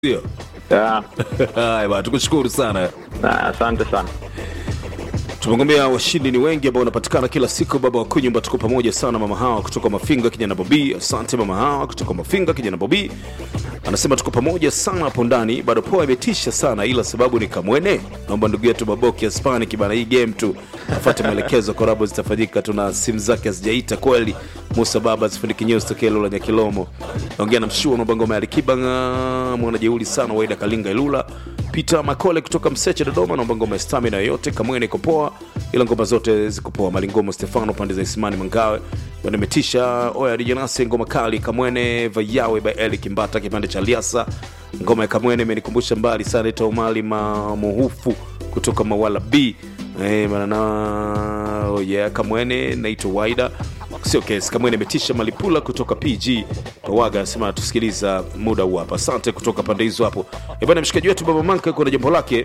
Ndio. Ya, Haya bwana, tukushukuru sana. na asante sana. Tumegombea washindi ni wengi ambao wanapatikana kila siku. Baba wa kunyumba, tuko pamoja sana. Mama hawa kutoka Mafinga, kijana Bobi, asante mama hawa kutoka Mafinga, kijana Bobi anasema tuko pamoja sana hapo ndani. Bado poa imetisha sana, ila sababu ni Kamwene. Naomba ndugu yetu Baboki Hispanic bana, hii game tu afuate maelekezo, korabo zitafanyika. Tuna simu zake hazijaita kweli. Musa Baba zifundiki news tokea Lula Nyakilomo, naongea na mshua naomba ngoma ya Alikiba nga mwana jeuli sana, Waida Kalinga Ilula Peter Makole kutoka Mseche Dodoma, naomba ngoma ya stamina yoyote. Kamwene iko poa, ila ngoma zote ziko poa. Malingomo Stefano pande za Isimani Mangawe bado imetisha. Oya DJ Nasi ngoma kali. Kamwene Vayawe by Eli Kimbata kipande cha Liasa. Ngoma ya Kamwene imenikumbusha mbali sana, ita umali mamuhufu kutoka Mawala B eh, bana na oh yeah, Kamwene naitwa Waida sio kesi. Kamwene imetisha. Malipula kutoka PG Pawaga anasema tusikiliza muda huu hapa. Asante kutoka pande hizo hapo. Eh bwana, mshikaji wetu Baba Manka kuna jambo lake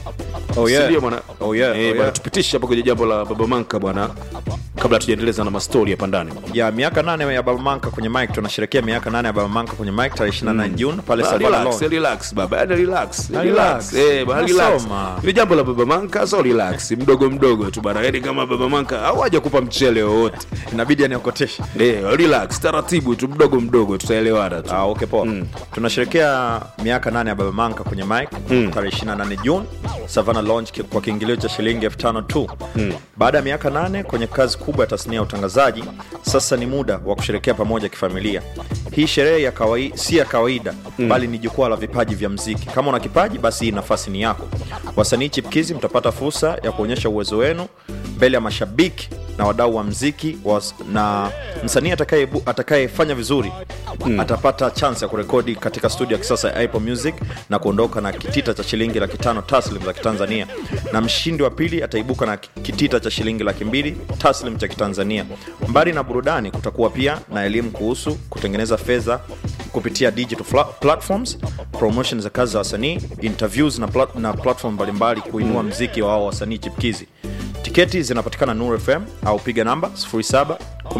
Oh, yeah. Si ndio bwana? Oh, yeah, Eh, oh, bwana, yeah. tupitishe hapo kwenye jambo la Baba Manka bwana, kabla tujaendeleza na mastori hapa ndani. ya miaka nane ya Baba Manka kwenye mic. Tunasherekea miaka nane ya Baba Manka kwenye mic tarehe 28 Juni pale Ah, Savana relax, Lounge. relax baba, yaani relax, Na relax. relax. Eh, bwana, relax. Nasoma. Ile jambo la Baba Manka so relax, mdogo mdogo tu bwana. Yaani kama Baba Manka hawaja kupa mchele wowote. Inabidi aniokoteshe. Eh, relax, taratibu tu mdogo mdogo tutaelewana tu. Ah, okay, poa. Tunasherekea miaka nane ya Baba Manka kwenye mic tarehe 28 Juni Savana Lounge ki- kwa kiingilio cha shilingi elfu tano tu. Baada ya miaka nane kwenye kazi kubwa ya tasnia ya utangazaji, sasa ni muda wa kusherekea pamoja kifamilia. Hii sherehe ya kawaida, si ya kawaida bali ni jukwaa la vipaji vya mziki. Kama una kipaji, basi hii nafasi ni yako. Wasanii chipkizi mtapata fursa ya kuonyesha uwezo wenu mbele ya mashabiki na wadau wa mziki was, na msanii atakaye- atakayefanya vizuri atapata chance ya kurekodi katika studio ya kisasa ya Apple Music na kuondoka na kitita cha shilingi laki tano taslim za Kitanzania, na mshindi wa pili ataibuka na kitita cha shilingi laki mbili taslim cha Kitanzania. Mbali na burudani, kutakuwa pia na elimu kuhusu kutengeneza fedha kupitia digital fla- platforms, promotion za kazi za wasanii, interviews na, plat na platform mbalimbali kuinua mziki wa wao wasanii chipkizi. Tiketi zinapatikana Nuru FM au piga namba 07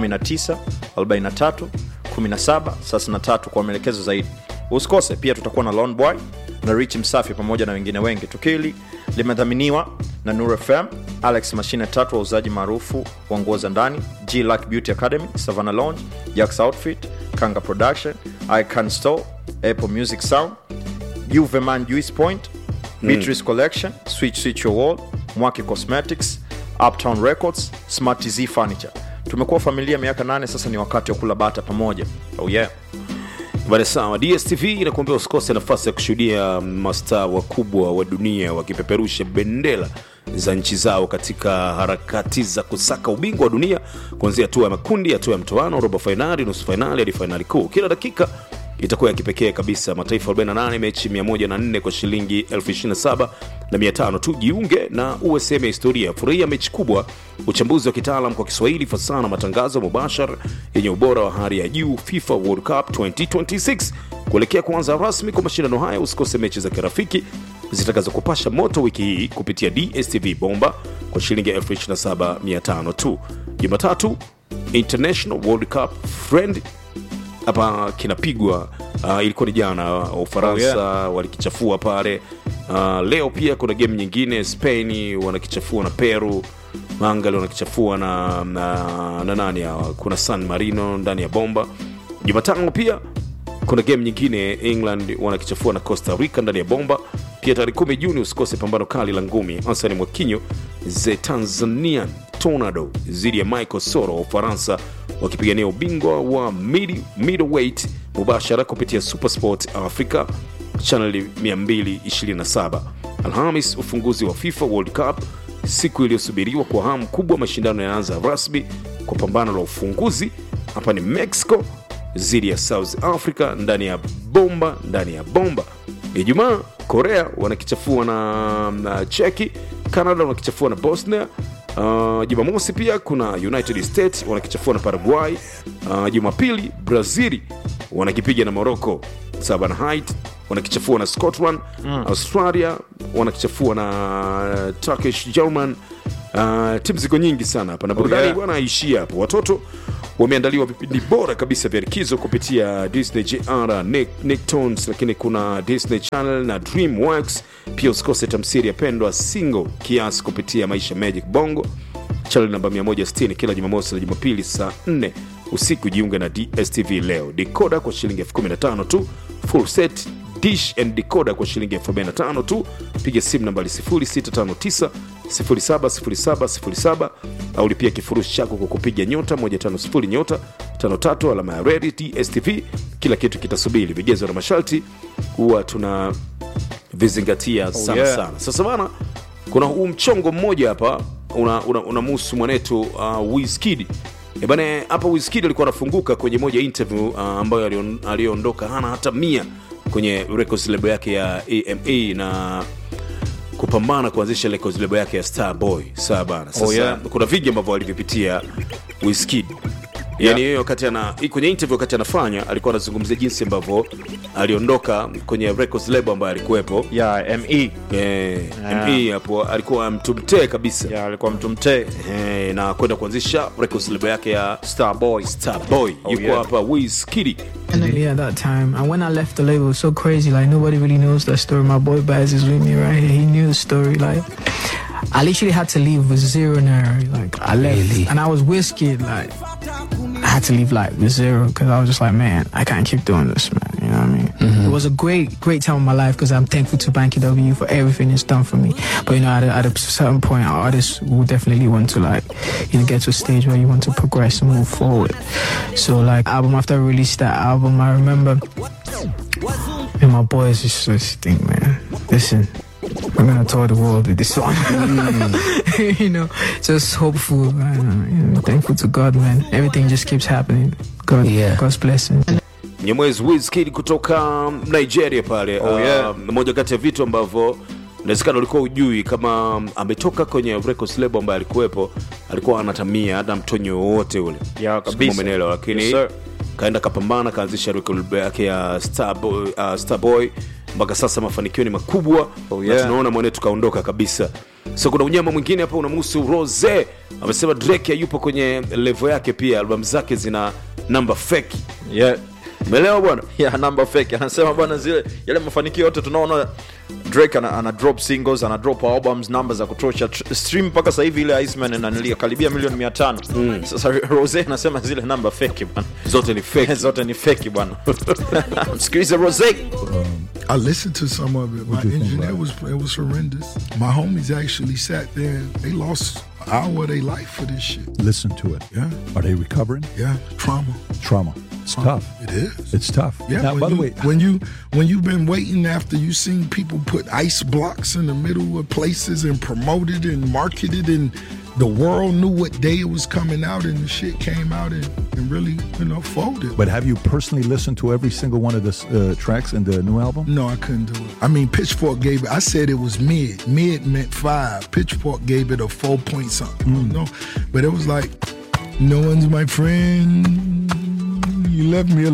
19 43 17 33 kwa maelekezo zaidi. Usikose pia, tutakuwa na Lone Boy na Rich Msafi pamoja na wengine wengi. Tukio hili limedhaminiwa na Nuru FM, Alex Mashine tatu, wauzaji maarufu wa nguo za ndani, G Lack Beauty Academy, Savannah Lounge, Jax Outfit, Kanga Production, Icon Store, Apple Music Sound, Juveman Juice Point, Beatrice Collection, Switch Switch Your Wall, Mwaki Cosmetics, Uptown Records, Smart TZ Furniture. Tumekuwa familia miaka nane sasa, ni wakati wa kula bata pamoja. Oh yeah. Bale sawa, DSTV inakuambia usikose nafasi ya kushuhudia mastaa wakubwa wa dunia wakipeperusha bendera za nchi zao katika harakati za kusaka ubingwa wa dunia kuanzia hatua ya makundi, hatua ya mtoano, robo fainali, nusu fainali hadi fainali kuu. Kila dakika itakuwa ya kipekee kabisa. Mataifa 48, mechi 104 kwa shilingi 27 na 500 tu. Jiunge na uwe sehemu ya historia. Furahia mechi kubwa, uchambuzi wa kitaalam kwa Kiswahili, fasaha na matangazo mubashara yenye ubora wa hali ya juu. FIFA World Cup 2026 kuelekea kuanza rasmi kwa mashindano haya. Usikose mechi za kirafiki zitakazokupasha moto wiki hii kupitia DSTV Bomba kwa shilingi 27500 tu. Jumatatu International World Cup Friend hapa kinapigwa uh, ilikuwa ni jana uh, Ufaransa Oh, walikichafua pale uh, leo pia kuna game nyingine Spain wanakichafua na Peru Mangali wanakichafua na, na, na nani hawa kuna San Marino ndani ya bomba Jumatano pia kuna game nyingine England wanakichafua na Costa Rica ndani ya bomba pia tarehe 10 Juni usikose pambano kali la ngumi Ansani Mwakinyo ze Tanzanian Tornado dhidi ya Michael Soro wa Ufaransa wakipigania ubingwa wa midi- middleweight mubashara kupitia Supersport Africa channel 227. Alhamis, ufunguzi wa FIFA World Cup, siku iliyosubiriwa kwa hamu kubwa. Mashindano yanaanza rasmi kwa pambano la ufunguzi hapa ni Mexico dhidi ya South Africa ndani ya bomba ndani ya bomba. Ijumaa, Korea wanakichafua na, na Cheki, Canada wanakichafua na Bosnia. Uh, Jumamosi pia kuna United States wanakichafua na Paraguay. Uh, Jumapili Brazili wanakipiga na Morocco. Southern Height wanakichafua na Scotland. Australia wanakichafua na Turkish German. Uh, timu ziko nyingi sana hapa na burudani yeah. bwana haishii hapo. Watoto wameandaliwa vipindi bora kabisa vya likizo kupitia disney jr Nick, Nicktoons lakini kuna disney channel na dreamworks pia usikose tamsiri ya pendwa single kiasi kupitia maisha magic bongo channel namba 160 kila jumamosi na jumapili saa 4 usiku jiunge na dstv leo decoder kwa shilingi 15 tu full set dish and decoder kwa shilingi 45 tu piga simu nambari 0659 070707 au lipia kifurushi chako kwa kupiga nyota 150 nyota 53 alama ya redi dstv kila kitu kitasubiri vigezo na masharti huwa tuna vizingatia sana yeah. sana sasa bana kuna huu mchongo mmoja hapa unamuhusu una, una mwanetu uh, Wizkid Eh bana hapa Wizkid alikuwa anafunguka kwenye moja ya interview uh, ambayo alion- aliondoka hana hata mia kwenye records label yake ya AMA na kupambana kuanzisha records label yake ya Starboy sawa bana sasa Oh, yeah. kuna vingi ambavyo alivipitia Wizkid yani yeye wakati ana kwenye interview wakati anafanya alikuwa anazungumzia jinsi ambavyo aliondoka kwenye records label ambayo alikuwepo ya me Eh, ME hapo alikuwa mtu mtee kabisa ya alikuwa mtu mtee eh, na kwenda kuanzisha records label yake ya starboy Starboy Oh, yuko yeah. hapa Wizkid Yeah, at that time. And when I left the label, it was so crazy. Like, nobody really knows that story. My boy Baz is with me right here. He knew the story. Like, I literally had to leave with zero naira. Like, I left. And I was whiskey. Like, I had to leave, like, with zero because I was just like, man, I can't keep doing this, man. You know what I mean? It was a great, great time of my life because I'm thankful to Banky W for everything it's done for me. But, you know, at a, at a certain point, artists will definitely want to, like, you know, get to a stage where you want to progress and move forward. So, like, album after I released that album, I remember, and my boys just just think, man, listen, we're gonna tour the world with this song. you know, just hopeful, man. You know, thankful to God, man. Everything just keeps happening. God, Yeah. God's blessing. Mnyamwezi Wizkid kutoka Nigeria pale Oh, yeah. uh, moja kati ya vitu ambavyo inawezekana ulikuwa ujui kama um, ametoka kwenye records label ambayo alikuwepo alikuwa anatamia hata mtonyo wowote ule Ya, Sijui kabisa. kama umeelewa, lakini Yes, sir. kaenda kapambana kaanzisha record label yake ya Starboy, uh, Starboy mpaka sasa mafanikio ni makubwa Oh, na yeah. tunaona mwanetu kaondoka kabisa so kuna unyama mwingine hapa unamhusu rose amesema drake hayupo kwenye levo yake pia albamu zake zina namba feki yeah. umeelewa bwana ya namba fake anasema bwana zile yale mafanikio yote tunaona drake ana, ana drop singles ana drop albums namba za kutosha Tr- stream mpaka sasa hivi ile iceman inanilia karibia milioni 500 mm. sasa rose anasema zile namba fake bwana zote ni feki zote ni fake bwana msikilize rose I listened to some of it. My engineer was it was horrendous. My homies actually sat there. and They lost an hour of their life for this shit. listen to it. Yeah. Are they recovering? Yeah, trauma. Trauma. It's tough. It is. It's tough. Yeah, Now, when by the you, way, when you when you've been waiting after you seen people put ice blocks in the middle of places and promoted and marketed and the world knew what day it was coming out and the shit came out and, and really you know folded. but have you personally listened to every single one of the uh, tracks in the new album? No, I couldn't do it. I mean, Pitchfork gave it. I said it was mid. Mid meant five. Pitchfork gave it a four point something. You know, but it was like, no one's my friend. You left me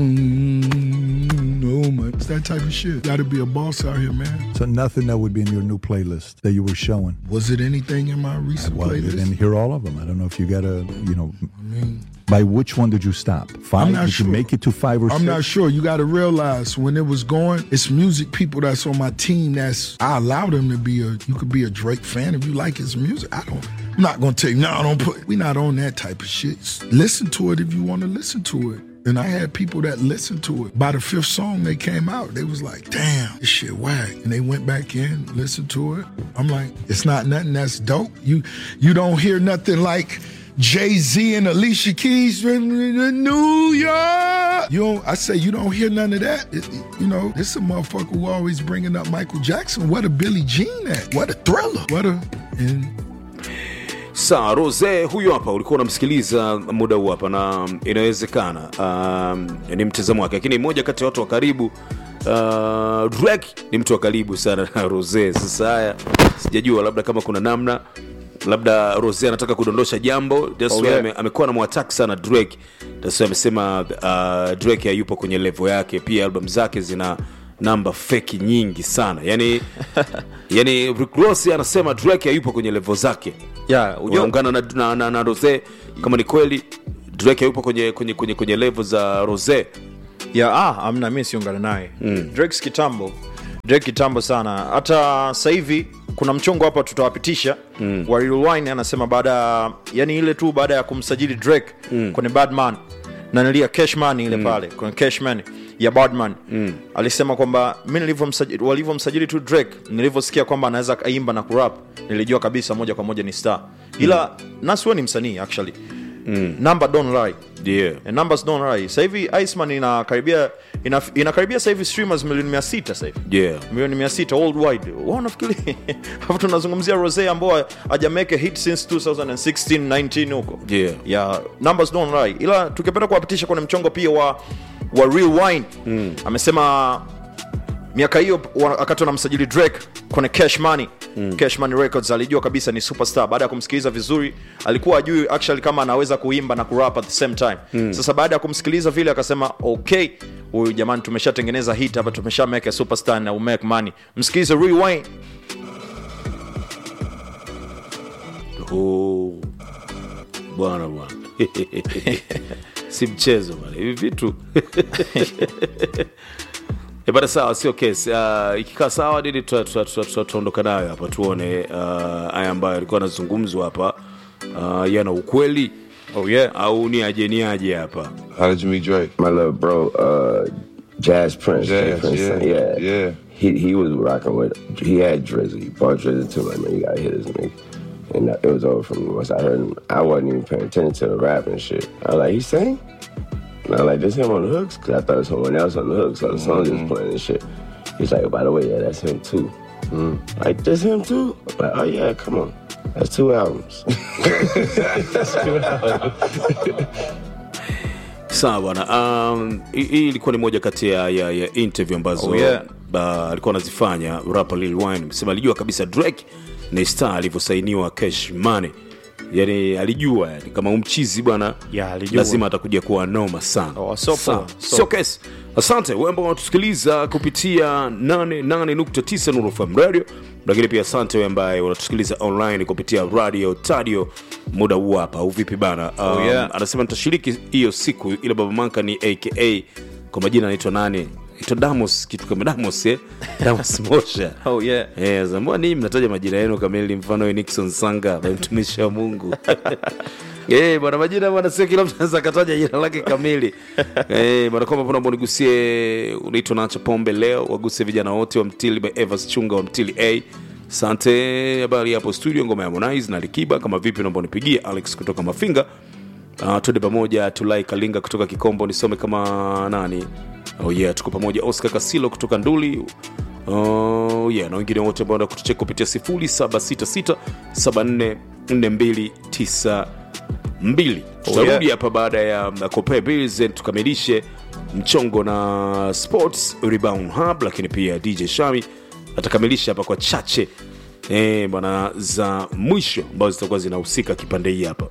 alone. Oh my, it's that type of shit. Got to be a boss out here, man. So nothing that would be in your new playlist that you were showing. Was it anything in my recent Well, you playlist? didn't hear all of them. I don't know if you got a, you know. by which one did you stop? 5 not did sure. you make it to five or I'm six? not sure. You got to realize when it was going, it's music people that's on my team. That's I allow them to be a. You could be a Drake fan if you like his music. I don't. I'm not gonna tell you no. Don't put. We not on that type of shit. Listen to it if you want to listen to it. And I had people that listened to it. By the fifth song they came out, they was like, "Damn, this shit whack." And they went back in, listened to it. I'm like, "It's not nothing that's dope." You you don't hear nothing like Jay Z and Alicia Keys in New York. You don't, I say you don't hear none of that. It- it- you know, this a motherfucker who always bringing up Michael Jackson. What a Billie Jean at? What a thriller? What a and sawa rose huyu hapa ulikuwa unamsikiliza muda huu hapa na inawezekana um, ni mtazamo wake lakini mmoja kati ya watu wa karibu uh, drake ni mtu wa karibu sana na rose sasa haya sijajua labda kama kuna namna labda rose anataka kudondosha jambo that's Oh, why yeah. ame, amekuwa na mwatak sana drake that's why amesema uh, drake hayupo kwenye levo yake pia album zake zina namba feki nyingi sana yani yani Rick Ross anasema drake hayupo kwenye levo zake yeah, ujua, unaungana na, na, na, na rose kama ni kweli drake hayupo kwenye kwenye kwenye, kwenye level za rose ya ah, amna mi siungana naye mm. Drake kitambo Drake kitambo sana hata sasa hivi kuna mchongo hapa tutawapitisha mm. wa Lil Wayne anasema baada ya- yani ile tu baada ya kumsajili Drake mm. kwenye Badman na nilia Cashman ile mm. pale kwenye Cashman ya Badman mm. alisema kwamba mi nilivyomsajili walivyomsajili tu Drake nilivyosikia kwamba anaweza kaimba na kurap nilijua kabisa moja kwa moja ni star ila mm. Nas huwe ni msanii actually mm. number don't lie yeah. And numbers don't lie sasa hivi Iceman inakaribia ina, inakaribia sasa hivi streamers milioni 600 sasa hivi Yeah. milioni 600 worldwide wao nafikiri hapo tunazungumzia Rose ambao hajameke hit since 2016 19 huko Yeah. yeah numbers don't lie ila tukipenda kuwapitisha kwenye mchongo pia wa wa real wine mm. amesema miaka hiyo wa- wakati wanamsajili drake kwenye cash money mm. cash money records alijua kabisa ni superstar baada ya kumsikiliza vizuri alikuwa ajui actually kama anaweza kuimba na kurap at the same time mm. sasa baada ya kumsikiliza vile akasema okay huyu jamani tumeshatengeneza hit hapa tumesha make a superstar na umake money msikilize rewind Oh, bwana bwana si mchezo bwana hivi vitu E bana sawa sio kesi uh, ikikaa sawa nini tuta- tuta- tuta- tuta- tutaondoka nayo hapa tuone uh, haya ambayo alikuwa anazungumzwa hapa uh, yana ukweli oh yeah au ni aje ni aje hapa How did you meet Drake? my little bro, uh, Jazz Prince. Jay Jazz, Prince, yeah, yeah, yeah. He he was rocking with. He had Drizzy. He bought Drizzy too. Like man, you gotta hit this nigga. And uh, it was over for me once I heard him. I wasn't even paying attention to the rap and shit. I was like, he sang. And I was like, this him on the hooks? Cause I thought it was someone else on the hooks. So the song just playing and shit. He's like, by the way, yeah, that's him too. Mm. Like, that's him too? I'm like, oh yeah, come on. That's two albums. sawa bwana um, hii hii ilikuwa ni moja kati ya, ya, ya interview ambazo Oh, yeah. uh, alikuwa anazifanya rapper Lil Wayne sema alijua kabisa Drake ni star alivyosainiwa Cash Money yani alijua yani kama umchizi bwana Yeah, alijua. lazima atakuja kuwa noma sana Oh, so Sawa. poa, so- sio kesi asante wewe ambao unatusikiliza kupitia 88.9 Nuru FM radio lakini pia asante wewe ambaye unatusikiliza online kupitia radio tadio muda huu hapa au vipi bana um, Oh, yeah. anasema nitashiriki hiyo siku ile baba manka ni aka kwa majina anaitwa nani anaitwa damos kitu kama damos eh? damos mosha oh yeah Eh, sasa mbona ninyi mnataja majina yenu kamili mfano we nixon sanga by mtumishi wa mungu Eh, bwana majina bwana sio kila mtu anaweza akataja jina lake kamili Eh, bwana kwamba pona nigusie unaitwa nacho pombe leo wagusie vijana wote wa mtili by evas chunga wa mtili a sante habari hapo studio ngoma ya harmonize na likiba kama vipi naomba nipigie alex kutoka mafinga uh, tuende pamoja tulai kalinga kutoka kikombo nisome kama nani oh yeah tuko pamoja oscar kasilo kutoka nduli oh yeah na wengine wote ambao kutucheka kupitia 0766744292 tutarudi hapa baada ya uh, Copa Bills and tukamilishe mchongo na sports rebound hub lakini pia dj shami atakamilisha hapa kwa chache eh, bwana za mwisho ambazo zitakuwa zinahusika kipande hii hapa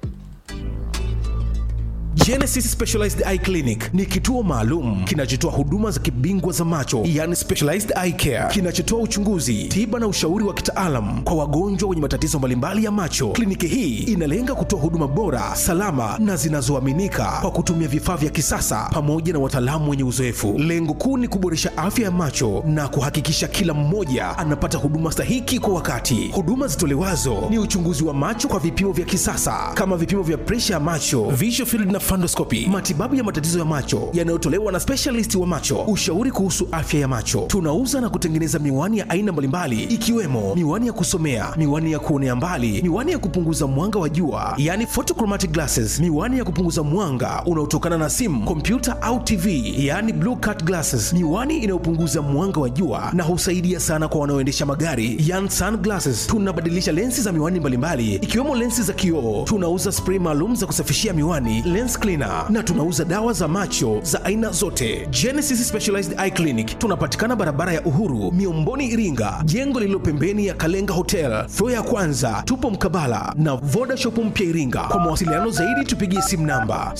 Genesis Specialized Eye Clinic ni kituo maalum kinachotoa huduma za kibingwa za macho, yani specialized eye care, kinachotoa uchunguzi, tiba na ushauri wa kitaalam kwa wagonjwa wenye matatizo mbalimbali ya macho. Kliniki hii inalenga kutoa huduma bora, salama na zinazoaminika kwa kutumia vifaa vya kisasa pamoja na wataalamu wenye uzoefu. Lengo kuu ni kuboresha afya ya macho na kuhakikisha kila mmoja anapata huduma stahiki kwa wakati. Huduma zitolewazo ni uchunguzi wa macho kwa vipimo vya kisasa kama vipimo vya presha ya macho, visual field na fundoscopy, matibabu ya matatizo ya macho yanayotolewa na specialist wa macho, ushauri kuhusu afya ya macho. Tunauza na kutengeneza miwani ya aina mbalimbali ikiwemo miwani ya kusomea, miwani ya kuonea mbali, miwani ya kupunguza mwanga wa jua, yani photochromatic glasses, miwani ya kupunguza mwanga unaotokana na simu, kompyuta au TV, yani blue cut glasses, miwani inayopunguza mwanga wa jua na husaidia sana kwa wanaoendesha magari, yani sunglasses. Tunabadilisha lensi za miwani mbalimbali ikiwemo lensi za kioo. Tunauza spray maalum za kusafishia miwani, lens cleaner, na tunauza dawa za macho za aina zote. Genesis Specialized Eye Clinic tunapatikana barabara ya Uhuru, Miomboni, Iringa, jengo lililo pembeni ya Kalenga Hotel, floor ya kwanza. Tupo mkabala na Voda Shop mpya Iringa. Kwa mawasiliano zaidi tupigie simu namba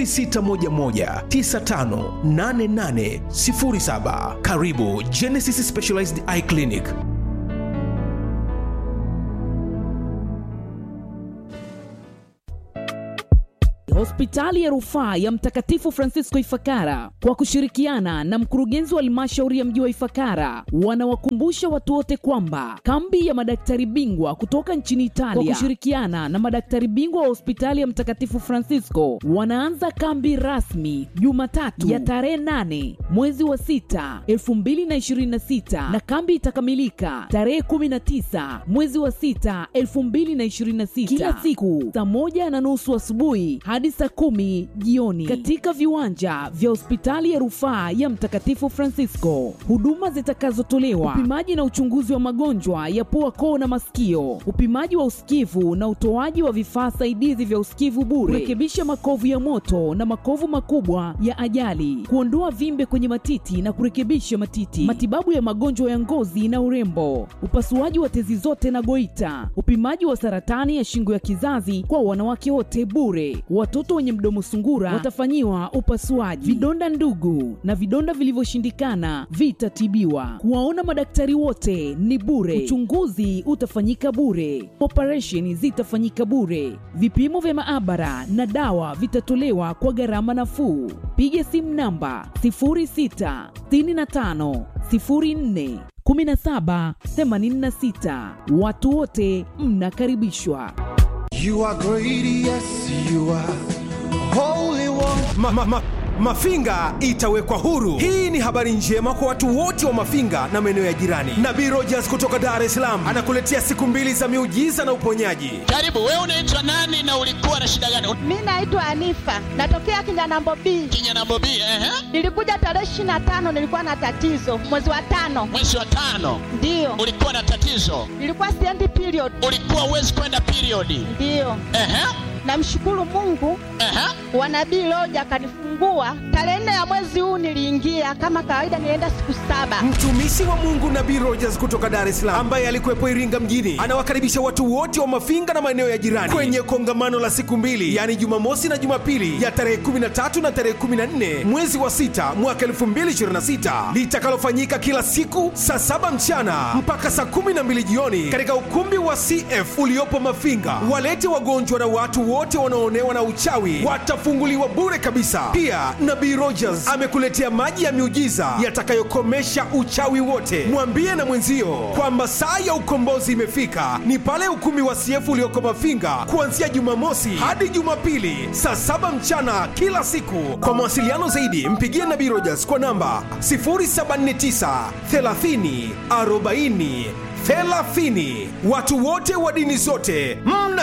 0611958807. Karibu Genesis Specialized Eye Clinic. Hospitali ya Rufaa ya Mtakatifu Francisco Ifakara kwa kushirikiana na mkurugenzi wa halmashauri ya mji wa Ifakara wanawakumbusha watu wote kwamba kambi ya madaktari bingwa kutoka nchini Italia kwa kushirikiana na madaktari bingwa wa hospitali ya Mtakatifu Francisco wanaanza kambi rasmi Jumatatu ya tarehe 8 mwezi wa 6 2026 na kambi itakamilika tarehe 19 mwezi wa 6 2026 kila siku saa moja na nusu asubuhi hadi saa kumi jioni katika viwanja vya hospitali ya rufaa ya Mtakatifu Francisco. Huduma zitakazotolewa: upimaji na uchunguzi wa magonjwa ya pua, koo na masikio, upimaji wa usikivu na utoaji wa vifaa saidizi vya usikivu bure, kurekebisha makovu ya moto na makovu makubwa ya ajali, kuondoa vimbe kwenye matiti na kurekebisha matiti, matibabu ya magonjwa ya ngozi na urembo, upasuaji wa tezi zote na goita, upimaji wa saratani ya shingo ya kizazi kwa wanawake wote bure. Watoto wenye mdomo sungura watafanyiwa upasuaji. Vidonda ndugu na vidonda vilivyoshindikana vitatibiwa. Kuwaona madaktari wote ni bure. Uchunguzi utafanyika bure. Operesheni zitafanyika bure. Vipimo vya maabara na dawa vitatolewa kwa gharama nafuu. Piga simu namba 0665 04 1786. Watu wote mnakaribishwa. You are great, yes, you are holy one. ma, ma, ma, Mafinga itawekwa huru. Hii ni habari njema kwa watu wote wa Mafinga na maeneo ya jirani. Nabii Rogers kutoka Dar es Salaam anakuletea siku mbili za miujiza na uponyaji. Karibu. Wewe unaitwa nani na ulikuwa na shida gani? Mi naitwa Anifa, natokea Kinyanambo B. Kinyanambo B, ehe. Nilikuja tarehe ishirini na tano, nilikuwa na tatizo mwezi wa tano. Mwezi wa tano Ndiyo, ulikuwa na tatizo, nilikuwa siendi period. ulikuwa uwezi kwenda periodi. Ndiyo, Ehe, namshukuru Mungu ehe. wa nabii Loja akanifungua tarehe nne ya mwezi huu. Niliingia kama kawaida, nilienda siku saba. Mtumishi wa Mungu Nabii Rogers kutoka Dar es Salaam ambaye alikuwepo Iringa mjini anawakaribisha watu wote wa Mafinga na maeneo ya jirani kwenye kongamano la siku mbili, yaani Jumamosi na Jumapili ya tarehe 13 na tarehe 14 mwezi wa sita mwaka 2026 litakalofanyika kila siku saa saba mchana mpaka saa 12 jioni katika ukumbi wa CF uliopo Mafinga. Walete wagonjwa na watu wote wanaoonewa na uchawi watafunguliwa bure kabisa. Pia Nabii Rogers amekuletea maji ya miujiza yatakayokomesha uchawi wote. Mwambie na mwenzio kwamba saa ya ukombozi imefika, ni pale ukumbi wa CF ulioko Mafinga kuanzia Jumamosi hadi Jumapili saa saba mchana kila siku. Kwa mawasiliano zaidi, mpigie Nabii Rogers kwa namba 079 30 40 30. Watu wote wa dini zote mna